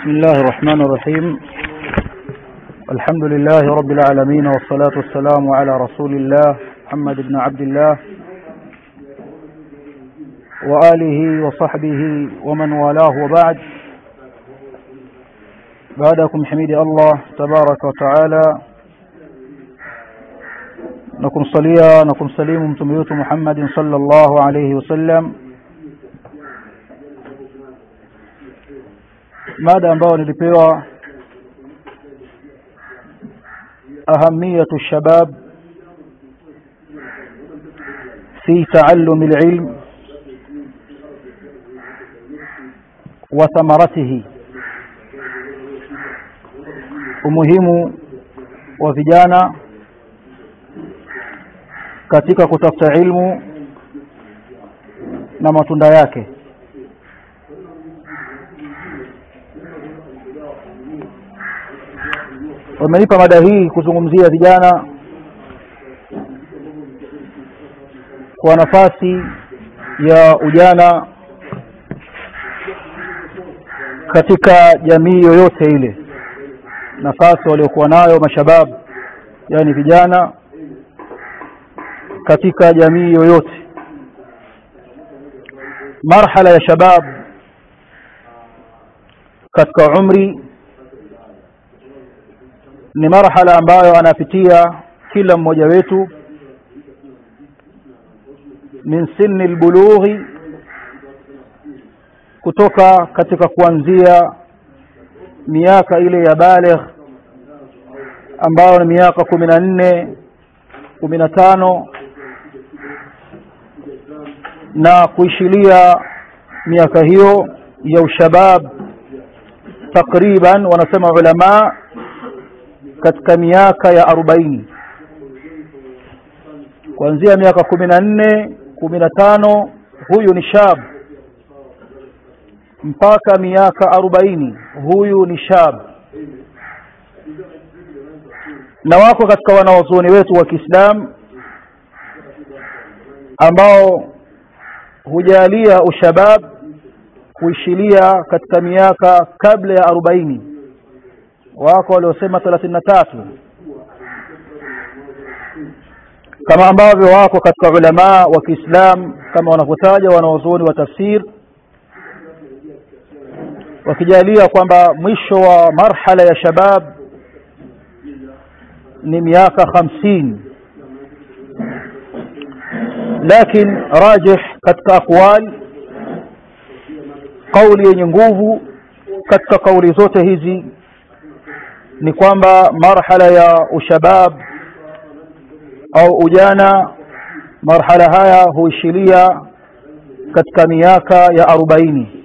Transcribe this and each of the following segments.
بسم الله الرحمن الرحيم الحمد لله رب العالمين والصلاة والسلام على رسول الله محمد بن عبد الله وآله وصحبه ومن والاه وبعد بعدكم حميد الله تبارك وتعالى نكم صليا نكم سليم متميوت محمد صلى الله عليه وسلم mada ambayo nilipewa ahamiyatu shabab fi taallum alilm wa thamaratihi umuhimu wa vijana katika kutafuta ilmu na matunda yake wamenipa mada hii kuzungumzia vijana kwa nafasi ya ujana katika jamii yoyote ile nafasi waliokuwa nayo mashabab yani vijana katika jamii yoyote marhala ya shabab katika umri ni marhala ambayo anapitia kila mmoja wetu min sinni albulughi kutoka katika kuanzia miaka ile ya baligh ambayo ni miaka kumi na nne kumi na tano na kuishilia miaka hiyo ya ushabab takriban wanasema ulamaa katika miaka ya arobaini kuanzia miaka kumi na nne kumi na tano huyu ni shab mpaka miaka arobaini huyu ni shab na wako katika wanawazuoni wetu wa Kiislamu ambao hujalia ushabab kuishilia katika miaka kabla ya arobaini wako waliosema thelathini na tatu kama ambavyo wako katika ulamaa wa Kiislam kama wanavyotaja wanaozuoni wa tafsir wakijalia kwamba mwisho wa marhala ya shabab ni miaka hamsini lakin rajih katika aqwal kauli yenye nguvu katika kauli zote hizi ni kwamba marhala ya ushabab au ujana marhala haya huishilia katika miaka ya arobaini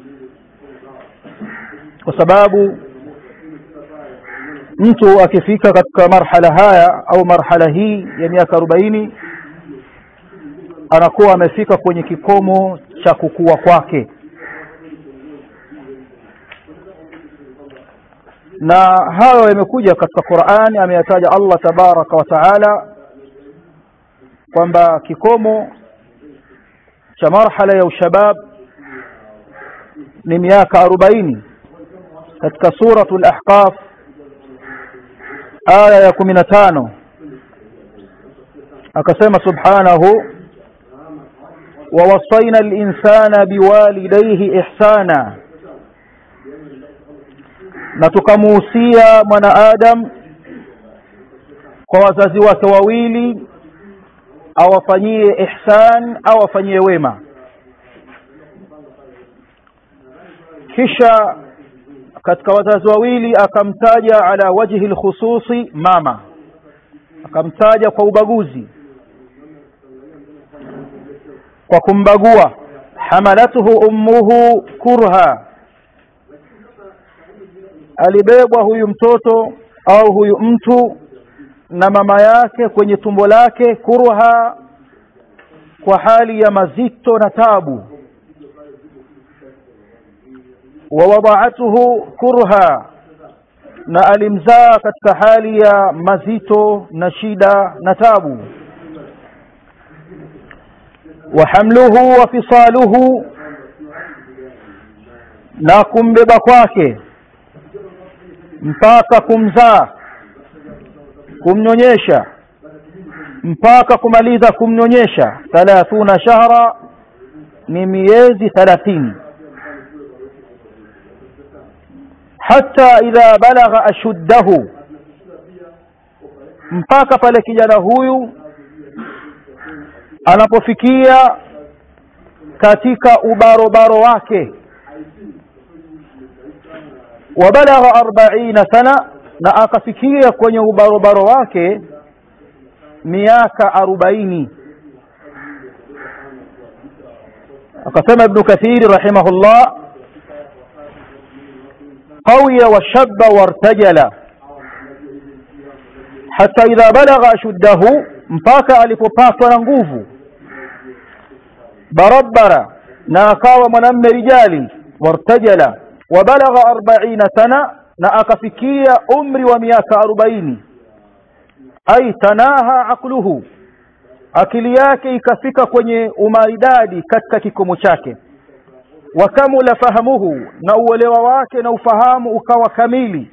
kwa sababu mtu akifika katika marhala haya au marhala hii ya miaka arobaini anakuwa amefika kwenye kikomo cha kukua kwake na hayo yamekuja katika Qur'ani ameyataja Allah tabaraka wa taala kwamba kikomo cha marhala ya ushabab ni miaka arobaini katika suratul ahqaf aya ya kumi na tano akasema subhanahu ووصينا الإنسان بوالديه إحسانا na tukamuhusia mwanaadam kwa wazazi wake wawili awafanyie ihsan au afanyie wema kisha katika wazazi wawili akamtaja ala wajhi lkhususi mama akamtaja kwa ubaguzi kwa kumbagua hamalathu ummuhu kurha alibebwa huyu mtoto au huyu mtu na mama yake kwenye tumbo lake kurha kwa hali ya mazito na tabu wa wada'atuhu kurha na alimzaa katika hali ya mazito na shida na tabu wa hamluhu wa fisaluhu na kumbeba kwake mpaka kumzaa kumnyonyesha mpaka kumaliza kumnyonyesha thalathuna shahra ni miezi thalathini hata idha balagha ashuddahu mpaka pale kijana huyu anapofikia katika ubarobaro wake wabalagha arbaina sana na akafikia kwenye ubarobaro wake miaka arobaini akasema ibnu kathiri rahimahullah qawiya washaba wartajala hata idha balagha ashuddahu mpaka alipopatwa na nguvu barabara na akawa mwanamme rijali wartajala wabalagha arbaina sana na akafikia umri wa miaka arobaini ai tanaha aqluhu akili yake ikafika kwenye umaridadi katika kikomo chake wakamula fahamuhu na uelewa wake na ufahamu ukawa kamili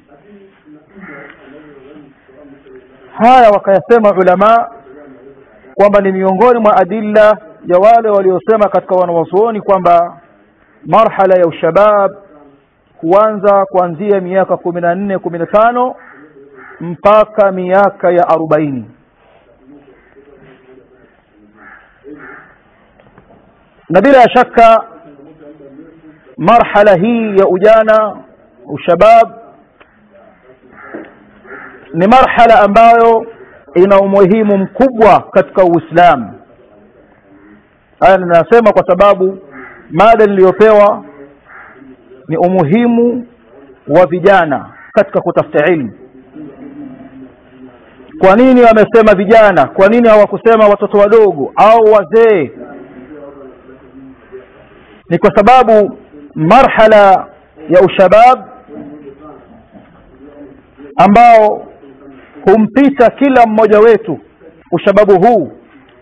haya wakayasema ulama kwamba ni miongoni mwa adilla ya wale waliosema katika wanawazuoni kwamba marhala ya ushabab huanza kuanzia miaka kumi na nne kumi na tano mpaka miaka ya arobaini na bila shaka marhala hii ya ujana ushabab ni marhala ambayo ina umuhimu mkubwa katika uislamu haya ninasema kwa sababu mada niliyopewa ni umuhimu wa vijana katika kutafuta ilmu kwa nini wamesema vijana kwa nini hawakusema watoto wadogo au wazee ni kwa sababu marhala ya ushabab ambao humpita kila mmoja wetu ushababu huu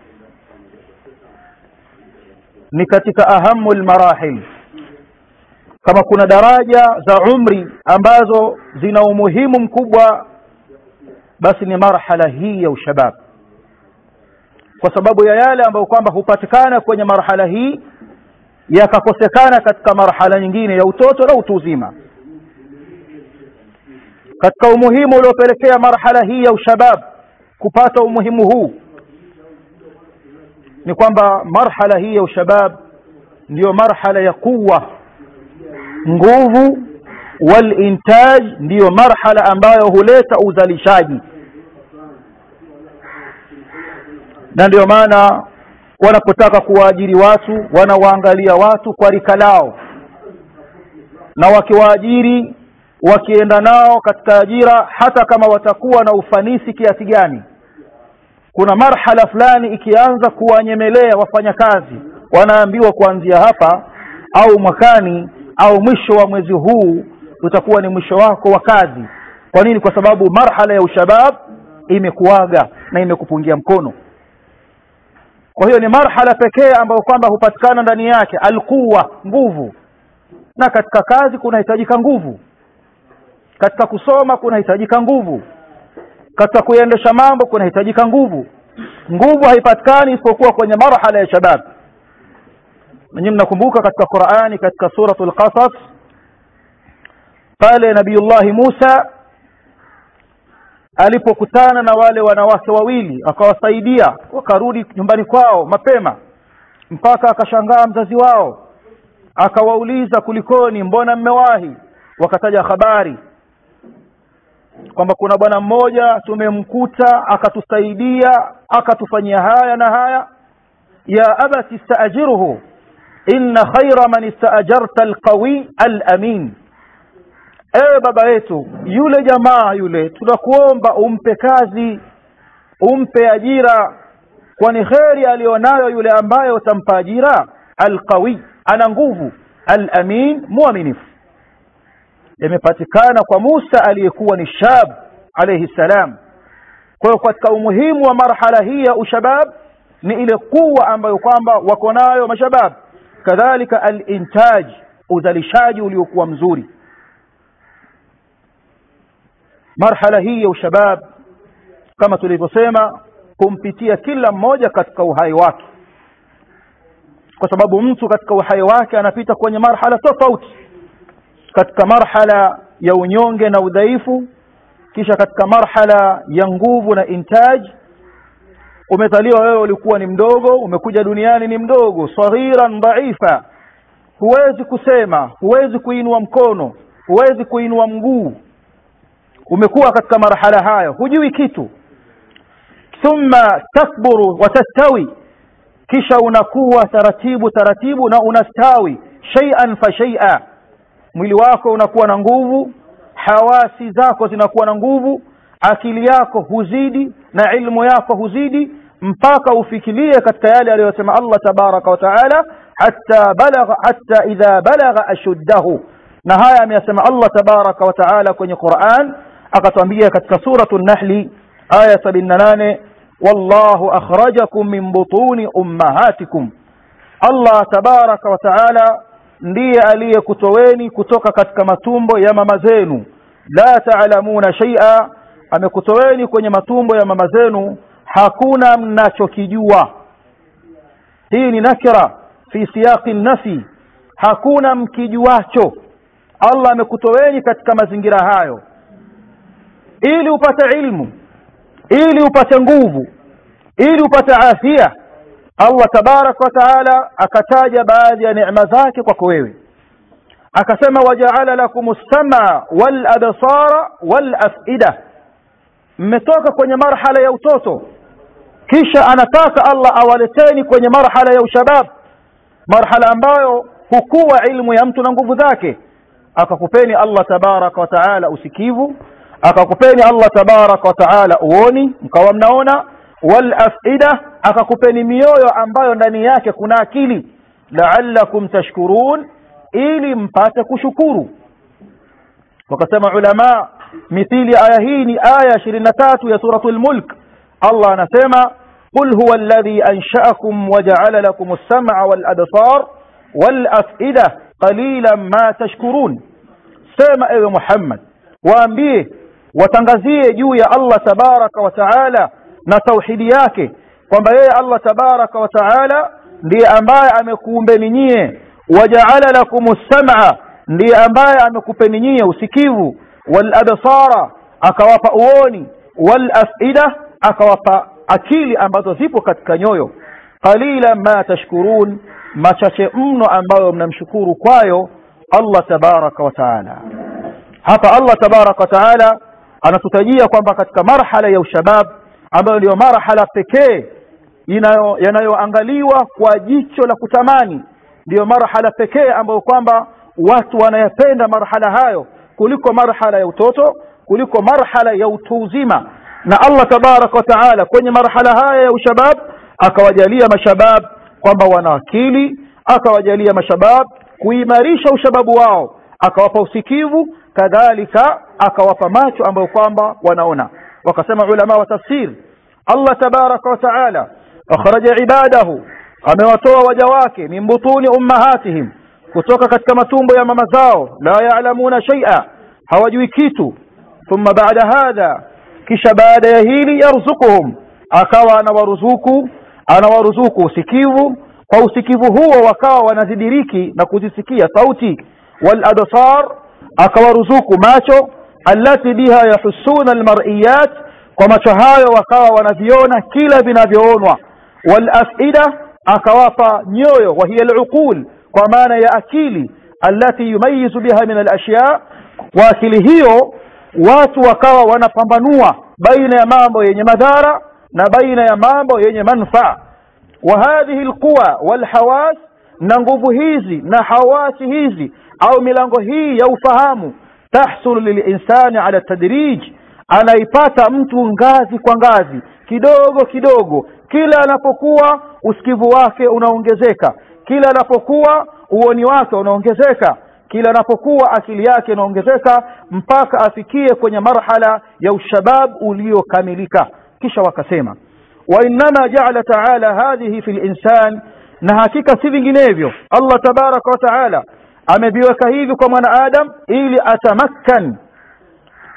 ni katika ahamu lmarahil kama kuna daraja za umri ambazo zina umuhimu mkubwa basi ni marhala hii ya ushabab kwa sababu ya yale ambayo kwamba hupatikana kwenye marhala hii yakakosekana katika marhala nyingine ya utoto na utu uzima katika umuhimu uliopelekea marhala hii ya ushabab kupata umuhimu huu ni kwamba marhala hii ya ushabab ndiyo marhala ya quwa nguvu walintaj ndiyo marhala ambayo huleta uzalishaji na ndio maana wanapotaka kuwaajiri watu wanawaangalia watu kwa rika lao na wakiwaajiri wakienda nao katika ajira hata kama watakuwa na ufanisi kiasi gani kuna marhala fulani ikianza kuwanyemelea wafanyakazi wanaambiwa kuanzia hapa au mwakani au mwisho wa mwezi huu utakuwa ni mwisho wako wa kazi kwa nini kwa sababu marhala ya ushabab imekuaga na imekupungia mkono kwa hiyo ni marhala pekee ambayo kwamba hupatikana ndani yake alquwa nguvu na katika kazi kunahitajika nguvu katika kusoma kunahitajika nguvu katika kuendesha mambo kunahitajika nguvu nguvu haipatikani isipokuwa kwenye marhala ya shabab nanyi mnakumbuka katika qurani katika suratul qasas pale nabiyullahi musa alipokutana na wale wanawake wawili akawasaidia wakarudi nyumbani kwao mapema mpaka akashangaa mzazi wao akawauliza kulikoni mbona mmewahi wakataja habari kwamba kuna bwana mmoja tumemkuta akatusaidia akatufanyia haya na haya ya abati istaajiruhu inna khaira man istaajarta alqawi alamin ewe baba yetu yule jamaa yule tunakuomba umpe kazi umpe ajira kwani kheri aliyonayo yule ambaye utampa ajira alqawi ana nguvu alamin mwaminifu yamepatikana kwa Musa aliyekuwa ni shab alayhi salam kwa hiyo katika umuhimu wa marhala hii ya ushabab ni ile kuwa ambayo kwamba wako nayo mashabab kadhalika alintaj uzalishaji uliokuwa mzuri marhala hii ya ushabab kama tulivyosema kumpitia kila mmoja katika uhai wake kwa sababu mtu katika uhai wake anapita kwenye marhala tofauti katika marhala ya unyonge na udhaifu kisha katika marhala ya nguvu na intaj umezaliwa wewe ulikuwa ni mdogo umekuja duniani ni mdogo saghiran dhaifa huwezi kusema huwezi kuinua mkono huwezi kuinua mguu umekuwa katika marhala hayo hujui kitu thumma takburu watastawi kisha unakuwa taratibu taratibu na unastawi shay'an fa shay'a mwili wako unakuwa na nguvu hawasi zako zinakuwa na nguvu akili yako huzidi na ilmu yako huzidi mpaka ufikirie katika yale aliyosema Allah tabaraka wa taala hatta balagha hatta idha balagha ashuddahu na haya ameyasema Allah tabaraka wa taala kwenye Qur'an akatwambia katika suratu nahli aya 78 wallahu akhrajakum min butuni ummahatikum Allah tabaraka wa taala ndiye aliyekutoweni kutoka katika matumbo ya mama zenu la taalamuna shay'a amekutoweni kwenye matumbo ya mama zenu hakuna mnachokijua hii ni nakira fi siyaqi nafi hakuna mkijuacho Allah amekutoweni katika mazingira hayo ili upate ilmu ili upate nguvu ili upate afya Allah tabaraka wa taala akataja baadhi ya neema zake kwako wewe akasema wajaala lakum as-sam'a wal absara wal af'ida mmetoka kwenye marhala ya utoto kisha anataka Allah awaleteni kwenye marhala ya ushabab marhala ambayo hukuwa ilmu ya mtu na nguvu zake akakupeni Allah tabaraka wa taala usikivu akakupeni Allah tabaraka wa taala uoni mkawa mnaona wal afida akakupeni mioyo ambayo ndani yake kuna akili la'allakum tashkurun ili mpate kushukuru wakasema ulama mithili aya hii ni aya 23 ya suratul mulk Allah anasema qul huwa alladhi ansha'akum wa ja'ala lakum as-sam'a wal absar wal af'ida qalilan ma tashkurun sema ewe Muhammad waambie watangazie juu ya Allah tabaraka wa taala na tauhidi yake kwamba yeye Allah tabaraka wa taala ndiye ambaye amekuumbeni nyie wajaala lakum sam'a ndiye ambaye amekupeni nyie usikivu wal absara akawapa uoni wal afida akawapa akili ambazo zipo katika nyoyo qalila ma tashkurun machache mno ambayo mnamshukuru kwayo Allah tabaraka wa taala hapa Allah tabaraka wa taala anatutajia kwamba katika marhala ya ushabab ambayo ndiyo marhala pekee yanayoangaliwa kwa jicho la kutamani ndiyo marhala pekee ambayo kwamba watu wanayapenda marhala hayo kuliko marhala ya utoto kuliko marhala ya utu uzima na Allah tabaraka wa taala kwenye marhala haya ya ushabab akawajalia mashabab kwamba wana akili akawajalia mashabab kuimarisha ushababu wao akawapa usikivu kadhalika akawapa macho ambayo kwamba wanaona wakasema ulama wa tafsir Allah tabaraka wa taala akhraja ibadahu amewatoa waja wake min butuni ummahatihim kutoka katika matumbo ya mama zao la ya'lamuna shay'a hawajui kitu thumma ba'da hadha kisha baada ya hili yarzukuhum akawa anawaruzuku anawaruzuku usikivu kwa usikivu huo wakawa wanazidiriki na kuzisikia sauti wal absar akawaruzuku macho allati biha yahussuna almar'iyat kwa macho hayo wakawa wanaviona kila vinavyoonwa wal afida akawapa nyoyo wa hiya aluqul kwa maana ya akili allati yumayizu biha min alashya kwa akili hiyo watu wakawa wanapambanua baina ya mambo yenye madhara na baina ya mambo yenye manfaa wa hadhihi alquwa walhawas na nguvu hizi na hawasi hizi au milango hii ya ufahamu tahsulu lilinsani ala tadrij anaipata mtu ngazi kwa ngazi kidogo kidogo kila anapokuwa usikivu wake unaongezeka kila anapokuwa uoni wake unaongezeka kila anapokuwa akili yake inaongezeka mpaka afikie kwenye marhala ya ushabab uliokamilika kisha wakasema wa innama ja'ala ta'ala hadhihi fil insan na hakika si vinginevyo Allah tabaraka wa taala ameviweka hivi kwa mwanadamu ili atamakkan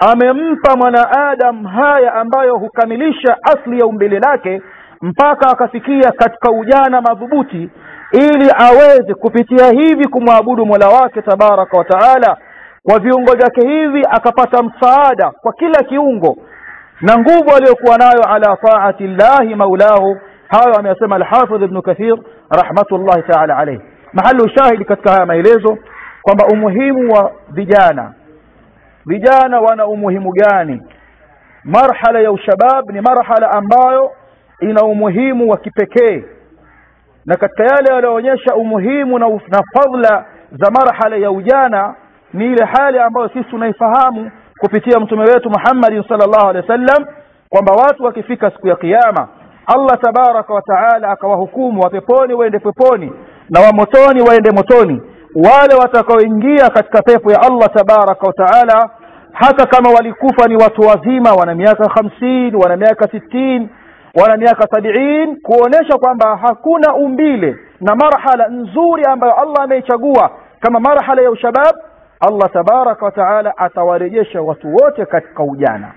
amempa mwanaadam haya ambayo hukamilisha asli ya umbile lake mpaka akafikia katika ujana madhubuti ili aweze kupitia hivi kumwabudu mola wake tabaraka wa taala kwa viungo vyake hivi akapata msaada kwa kila kiungo na nguvu aliyokuwa nayo ala taati llahi maulahu hayo ameyasema alhafidh ibnu kathir rahmatullahi taala alayhi mahalu shahidi katika haya maelezo kwamba umuhimu wa vijana vijana wana umuhimu gani marhala ya ushabab ni marhala ambayo ina umuhimu wa kipekee na katika yale yaliyoonyesha umuhimu na, na fadla za marhala ya ujana ni ile hali ambayo sisi tunaifahamu kupitia mtume wetu Muhammad sallallahu alaihi wasallam kwamba watu wakifika siku ya kiyama Allah tabaraka wa taala akawahukumu wa peponi waende peponi na wa motoni waende motoni wale watakaoingia katika pepo ya Allah tabaraka wa taala hata kama walikufa ni watu wazima wana miaka hamsini wana miaka sitini wana miaka sabiin kuonesha kwamba hakuna umbile na marhala nzuri ambayo Allah ameichagua kama marhala ya ushabab Allah tabaraka wa taala atawarejesha watu wote katika ujana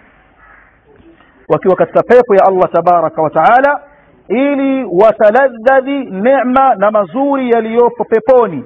wakiwa katika pepo ya Allah tabaraka wa taala ili wataladhadhi neema na mazuri yaliyopo peponi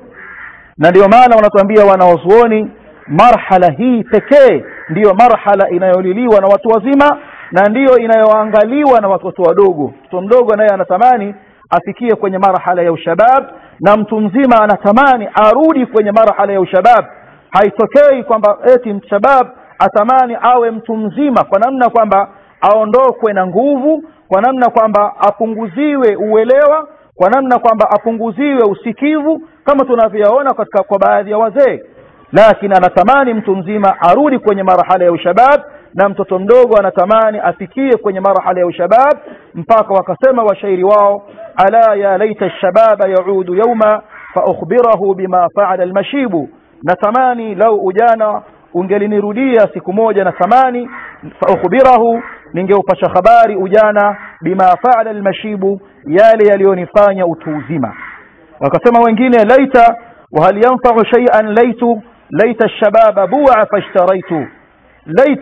na ndio maana wanatuambia wanaozuoni marhala hii pekee ndiyo marhala inayoliliwa na watu wazima na ndiyo inayoangaliwa na watoto wadogo mtoto mdogo naye anatamani afikie kwenye marhala ya ushabab na mtu mzima anatamani arudi kwenye marhala ya ushabab haitokei kwamba eti mshabab atamani awe mtu mzima kwa namna kwamba aondokwe na nguvu kwa namna kwamba apunguziwe uelewa kwa namna kwamba apunguziwe usikivu kama tunavyoona katika kwa baadhi ya wazee lakini anatamani mtu mzima arudi kwenye marhala ya ushabab na mtoto mdogo anatamani afikie kwenye marhala ya ushabab mpaka wakasema washairi wao ala ya laita shababa yaudu yauma faukhbirahu bima faala almashibu natamani lau ujana ungelinirudia siku moja na thamani faukhbirahu ningeupasha habari ujana bima faala almashibu yale yaliyonifanya utu uzima wakasema wengine laita wahal yanfau shay'an laitu laita alshababa bu'a fashtaraitu lait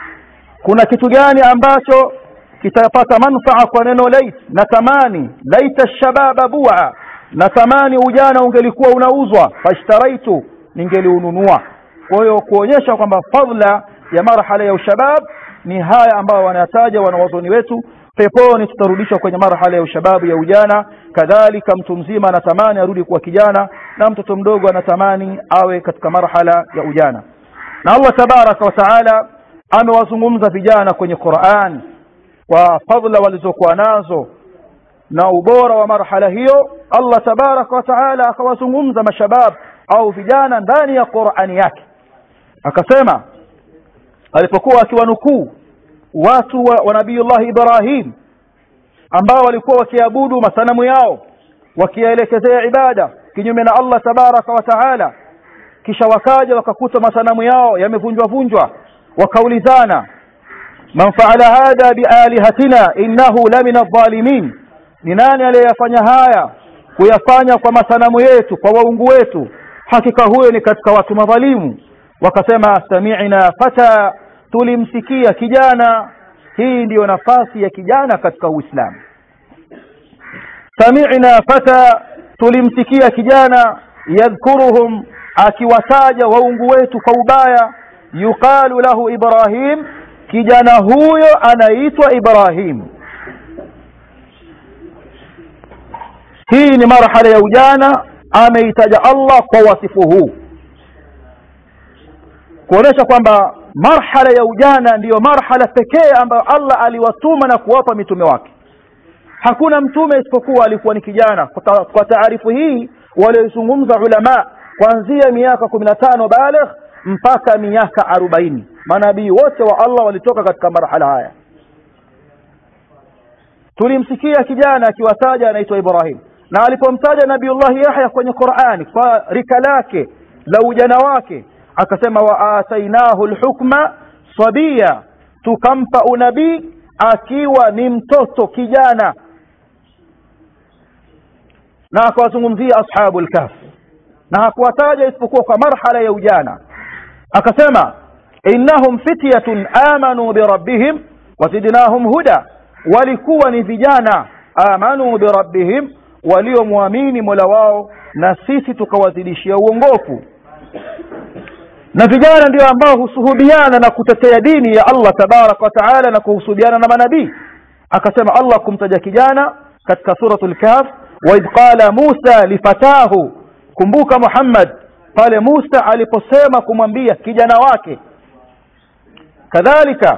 kuna kitu gani ambacho kitapata manfaa kwa neno lait natamani laita alshababa bu'a natamani ujana ungelikuwa unauzwa fashtaraitu ningeliununua kwa hiyo kuonyesha kwamba fadla ya marhala ya ushabab ni haya ambayo wanataja wanawazoni wetu peponi tutarudishwa kwenye marhala ya ushababu ya ujana kadhalika mtu mzima anatamani arudi kuwa kijana na mtoto mdogo anatamani awe katika marhala ya ujana na Allah tabaraka wa taala amewazungumza vijana kwenye Qur'an kwa fadla walizokuwa nazo na ubora wa marhala hiyo Allah tabaraka wa taala akawazungumza mashabab au vijana ndani ya Qur'ani yake akasema alipokuwa akiwanukuu watu wa, wa nabiyullah Ibrahim ambao walikuwa wakiabudu masanamu yao wakiyaelekezea ibada kinyume na Allah tabaraka wa taala kisha wakaja wakakuta masanamu yao yamevunjwa vunjwa wakaulizana man faala hadha bialihatina innahu lamina adh-dhalimin ni nani aliyeyafanya haya kuyafanya kwa masanamu yetu kwa waungu wetu hakika huyo ni katika watu madhalimu wakasema sami'na fata tulimsikia kijana hii ndiyo nafasi ya kijana katika uislamu sami'na fata tulimsikia kijana yadhkuruhum akiwataja waungu wetu kwa ubaya yuqalu lahu ibrahim kijana huyo anaitwa ibrahim hii ni marhala ya ujana ameitaja Allah kwa wasifu huu kuonesha kwamba marhala ya ujana ndiyo marhala pekee ambayo Allah aliwatuma na kuwapa mitume wake hakuna mtume isipokuwa alikuwa ni kijana kwa, kwa taarifu hii waliozungumza ulama kuanzia miaka kumi na tano baligh mpaka miaka arobaini manabii wote wa Allah walitoka katika marhala haya tulimsikia kijana akiwataja anaitwa Ibrahim na alipomtaja Nabiullah Yahya kwenye Qur'ani kwa rika lake la ujana wake akasema wa atainahu alhukma sabia tukampa unabii akiwa ni mtoto kijana na akawazungumzia ashabul kahf na hakuwataja isipokuwa kwa marhala ya ujana akasema innahum fityatun amanu birabbihim wazidnahum huda walikuwa ni vijana amanu birabbihim waliomwamini mola wao na sisi tukawazidishia uongofu na vijana ndio ambao husuhubiana na kutetea dini ya Allah tabaraka wa taala na kuhusubiana na manabii akasema Allah kumtaja kijana katika suratul kahf wa idh qala Musa lifatahu kumbuka Muhammad pale Musa aliposema kumwambia kijana wake kadhalika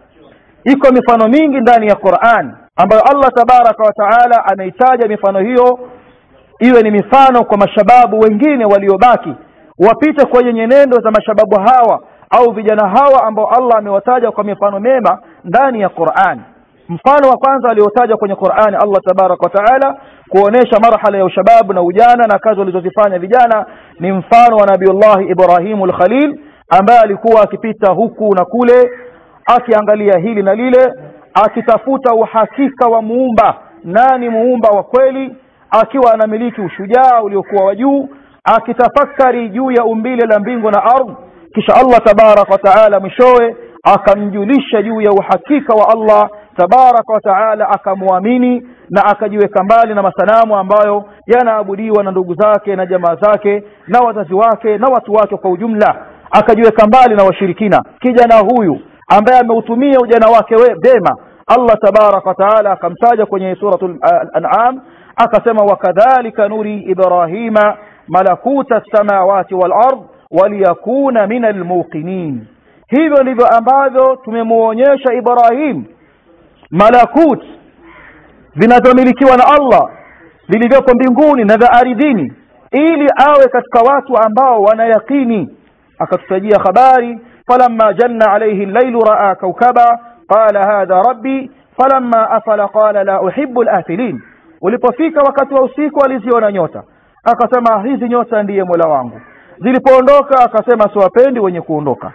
iko mifano mingi ndani ya Qur'an ambayo Allah tabaraka wa taala ameitaja mifano hiyo iwe ni mifano kwa mashababu wengine waliobaki wapite kwenye nyenendo za mashababu hawa au vijana hawa ambao Allah amewataja kwa mifano mema ndani ya Qur'an mfano wa kwanza aliotaja kwenye Qur'ani Allah tabarak wa taala kuonesha marhala ya ushababu na ujana na kazi walizozifanya vijana ni mfano wa Nabiullah Ibrahimu al-Khalil ambaye alikuwa akipita huku na kule akiangalia hili na lile akitafuta uhakika wa muumba nani muumba wa kweli akiwa anamiliki ushujaa uliokuwa wa juu akitafakari juu ya umbile la mbingu na ardhi kisha Allah tabarak wa taala mwishowe akamjulisha juu ya uhakika wa Allah tabaraka wa taala akamwamini na akajiweka mbali na masanamu ambayo yanaabudiwa na ndugu zake na jamaa zake na wazazi wake na watu wake kwa ujumla akajiweka mbali na washirikina kijana huyu ambaye ameutumia ujana wake vema Allah tabaraka wa taala akamtaja kwenye suratul an'am akasema wakadhalika nuri ibrahima malakuta samawati wal ard waliyakuna min almuqinin hivyo ndivyo ambavyo tumemuonyesha Ibrahim malakut vinazomilikiwa na Allah vilivyoko mbinguni na vya ardhini ili awe katika watu ambao wanayakini akatutajia habari falamma janna alayhi al-laylu ra'a kawkaba qala hadha rabbi falamma afala qala la uhibbu al-afilin ulipofika wakati wa usiku aliziona nyota akasema hizi nyota ndiye Mola wangu zilipoondoka akasema siwapendi wenye kuondoka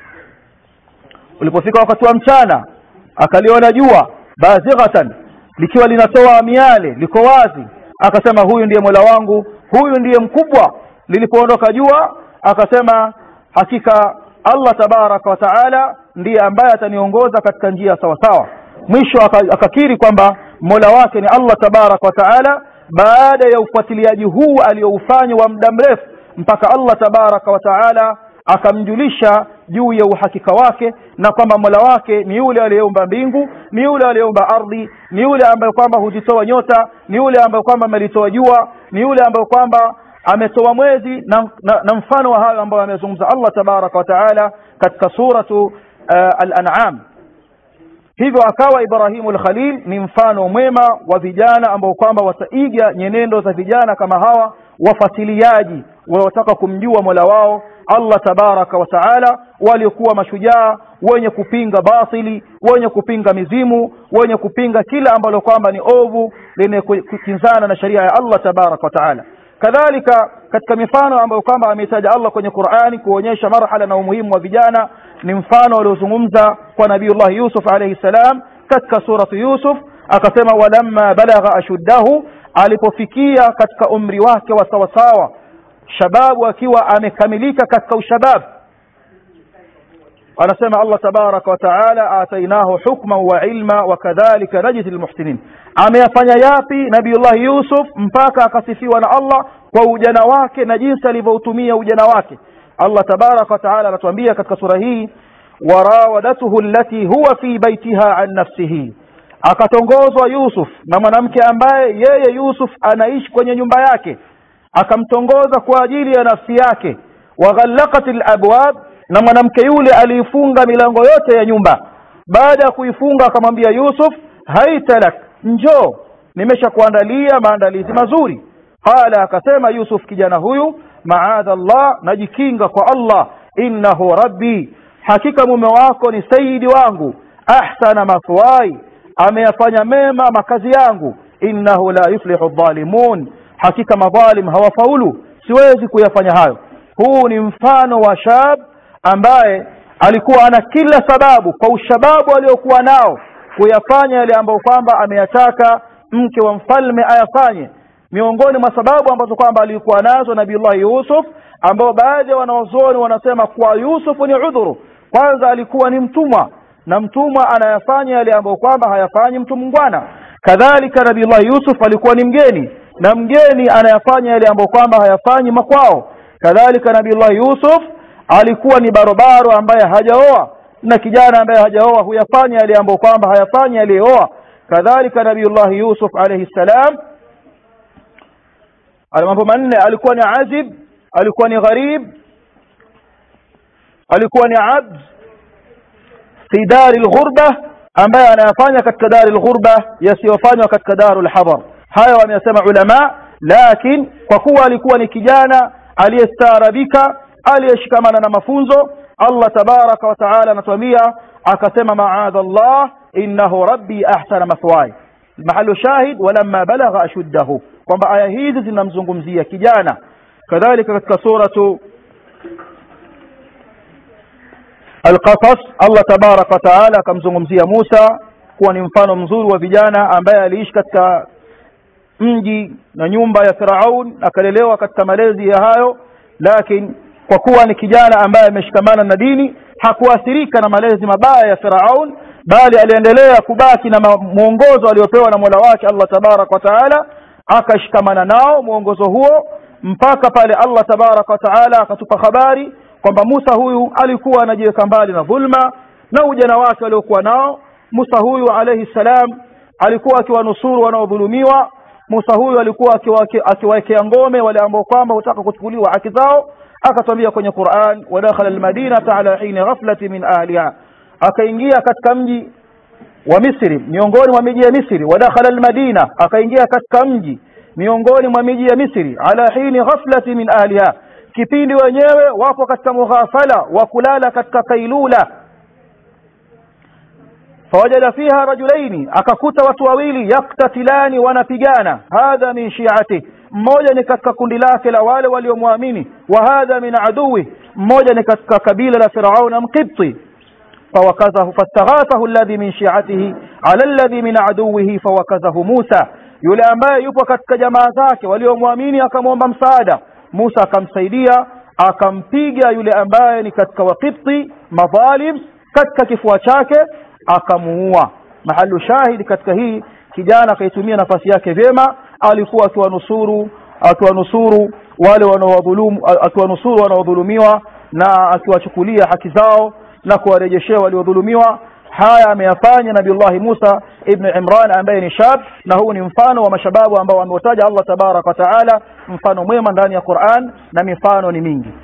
ulipofika wakati wa mchana akaliona jua bazighatan likiwa linatoa miale liko wazi akasema huyu ndiye Mola wangu huyu ndiye mkubwa lilipoondoka jua akasema hakika Allah tabaraka wa taala ndiye ambaye ataniongoza katika njia sawa sawa mwisho akakiri kwamba Mola wake ni Allah tabaraka wa taala baada ya ufuatiliaji huu alioufanya wa muda mrefu mpaka Allah tabaraka wa taala akamjulisha juu ya uhakika wake na kwamba Mola wake ni yule aliyeumba mbingu ni yule aliyeumba ardhi ni yule ambaye kwamba huzitoa nyota ni yule ambaye kwamba amelitoa jua ni yule ambaye kwamba ametoa mwezi na, na, na mfano wa hayo ambayo amezungumza Allah tabaraka wa taala katika suratu uh, al-an'am hivyo akawa Ibrahimu al-Khalil ni mfano mwema wa vijana ambao kwamba wataiga nyenendo za vijana kama hawa wafatiliaji wanaotaka kumjua Mola wao Allah tabaraka wa taala waliokuwa mashujaa wenye kupinga batili wenye kupinga mizimu wenye kupinga kila ambalo kwamba ni ovu lenye kukinzana na sharia ya Allah tabaraka wa taala kadhalika katika mifano ambayo kwamba ameitaja Allah kwenye Qur'ani kuonyesha marhala na umuhimu wa vijana ni mfano aliozungumza kwa Nabiiullah Yusuf alayhi salam katika suratu Yusuf akasema walamma balagha ashuddahu alipofikia katika umri wake wa sawasawa shababu akiwa amekamilika katika ushabab anasema Allah tabaraka wa taala atainahu hukma wa ilma wa kadhalika najzi almuhsinin ameyafanya yapi nabiiullah Yusuf mpaka akasifiwa na Allah kwa ujana wake na jinsi alivyoutumia ujana wake Allah tabaraka wa taala anatuambia katika sura hii warawadatuhu allati huwa fi baitiha an nafsihi akatongozwa Yusuf na mwanamke ambaye yeye Yusuf anaishi kwenye nyumba yake akamtongoza kwa ajili ya nafsi yake waghallaqat alabwab na mwanamke yule aliifunga milango yote ya nyumba baada ya kuifunga akamwambia Yusuf haitalak njoo nimeshakuandalia maandalizi mazuri qala akasema Yusuf kijana huyu maadha Allah najikinga kwa Allah innahu rabbi hakika mume wako ni sayyidi wangu ahsana mathwai ameyafanya mema makazi yangu innahu la yuflihu dhalimun hakika madhalim hawafaulu siwezi kuyafanya hayo huu ni mfano wa shab ambaye alikuwa ana kila sababu kwa ushababu aliokuwa nao kuyafanya yale ambayo kwamba ameyataka mke wa mfalme ayafanye miongoni mwa sababu ambazo kwamba alikuwa nazo Nabiiullah Yusuf ambao baadhi ya wanawazuoni wanasema kuwa Yusuf ni udhuru kwanza alikuwa ni mtumwa na mtumwa anayafanya yale ambayo kwamba hayafanyi mtu mungwana kadhalika nabiullahi yusuf alikuwa ni mgeni na mgeni anayafanya yale ambayo kwamba hayafanyi makwao kadhalika nabiullahi yusuf alikuwa ni barobaro ambaye hajaoa na kijana ambaye hajaoa huyafanya yale ambayo kwamba hayafanyi aliyeoa kadhalika nabiullahi yusuf alayhi salam mambo manne alikuwa ni azib alikuwa ni gharib alikuwa ni abd fi dari lghurba ambaye anayafanya katika dari lghurba yasiyofanywa katika daru lhadhar haya wameyasema ulama lakin kwa kuwa alikuwa ni kijana aliyestaarabika aliyeshikamana na mafunzo allah tabaraka wa taala anatuambia akasema maadha llah innahu rabbi ahsana mathwaya mahalu shahid walamma balagha ashuddahu kwamba aya hizi zinamzungumzia kijana kadhalika katika suratu alqasas allah tabaraka wa taala akamzungumzia musa kuwa ni mfano mzuri wa vijana ambaye aliishi katika mji na nyumba ya firaun akalelewa katika malezi ya hayo lakini kwa kuwa ni kijana ambaye ameshikamana na dini hakuathirika na malezi mabaya ya firaun bali aliendelea kubaki na mwongozo aliopewa na mola wake allah tabaraka wa taala akashikamana nao mwongozo huo mpaka pale allah tabaraka wa taala akatupa habari kwamba musa huyu alikuwa anajiweka mbali na dhulma na ujana wake aliokuwa nao musa huyu alaihi salam alikuwa akiwanusuru wanaodhulumiwa musa huyu alikuwa akiwaekea ngome wale ambao kwamba hutaka kuchukuliwa haki zao akatwambia kwenye quran wadakhala almadinata ala hini ghaflati min ahliha akaingia katika mji wa misri miongoni mwa miji ya misri wadakhala almadina akaingia katika mji miongoni mwa miji ya misri ala hini ghaflati min ahliha kipindi wenyewe wapo katika mughafala wa kulala katika kailula fawajada fiha rajulaini akakuta watu wawili yaktatilani wanapigana hadha min shiati mmoja ni katika kundi lake la wale waliomwamini wa hadha min aduwi mmoja ni katika kabila la firauna mqibti فوكزه فاستغاثه الذي من شيعته على الذي من عدوه فوكزه موسى yule ambaye yupo katika jamaa zake waliomwamini akamwomba msaada Musa akamsaidia akampiga yule ambaye ni katika waqibti madhalim katika kifua chake akamuua mahalu shahidi katika hii kijana akaitumia nafasi yake vyema alikuwa akiwanusuru akiwanusuru wale wanaodhulumu akiwanusuru wanaodhulumiwa na akiwachukulia haki zao na kuwarejeshea waliodhulumiwa haya ameyafanya nabiullahi musa ibnu imran ambaye ni shab na huu ni mfano wa mashababu ambao ameutaja allah tabaraka wa taala mfano mwema ndani ya quran na mifano ni mingi